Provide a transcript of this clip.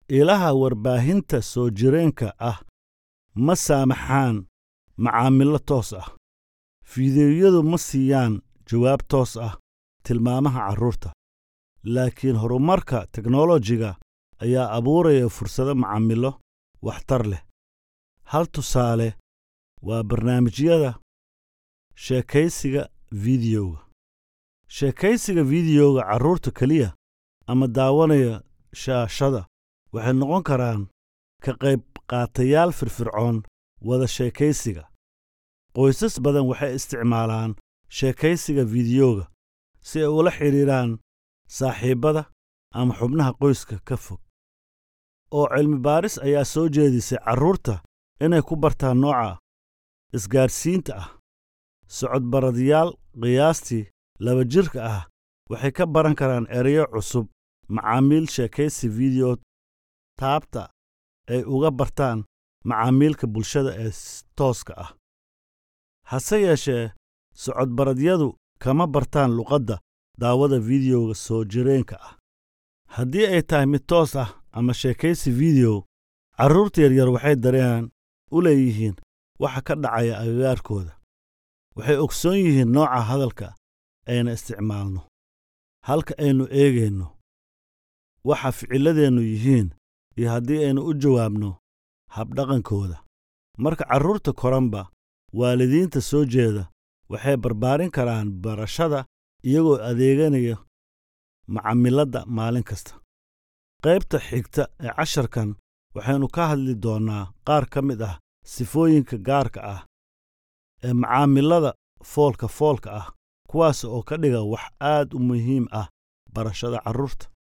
ilaha warbaahinta soo jireenka ah ma saamaxaan macaamilo toos ah fiidiyowyadu ma siiyaan jawaab toos ah tilmaamaha carruurta laakiin horumarka teknolojiga ayaa abuuraya fursado macaamilo waxtar leh hal tusaale waa barnaamijyada sheekaysiga fiidiyowga sheekaysiga fiidiyowga carruurta keliya ama daawanaya shaashada waxay noqon karaan ka qayb qaatayaal firfircoon wada sheekaysiga qoysas badan waxay isticmaalaan sheekaysiga fiidiyowga si ay ula xidhiidhaan saaxiibbada ama xubnaha qoyska ka fog oo cilmi baaris ayaa soo jeedisay carruurta inay ku bartaan nooca isgaadhsiinta ah socodbaradayaal qiyaastii laba jirka ah waxay ka baran karaan ereyo cusub macaamiil sheekaysi fiidiyo taabta ay uga bartaan macaamiilka bulshada ee tooska ah hase yeeshee socodbaradyadu kama bartaan luqadda daawada fiidiyowga soo jireenka ah haddii ay tahay mid toos ah ama sheekaysi fiidiyow carruurta yaryar waxay dareen u leeyihiin waxa ka dhacaya agagaarkooda waxay ogsoon yihiin nooca hadalka ayna isticmaalno halka aynu eegayno waxa ficilladeennu yihiin iyo haddii aynu u jawaabno habdhaqankooda marka carruurta koranba waalidiinta soo jeeda waxay barbaarin karaan barashada iyagoo adeeganaya macamiladda maalin kasta qaybta xigta ee casharkan waxaynu ka hadli doonnaa qaar ka mid ah sifooyinka gaarka ah ee macaamilada foolka foolka ah kuwaas oo ka dhiga wax aad u muhiim ah barashada carruurta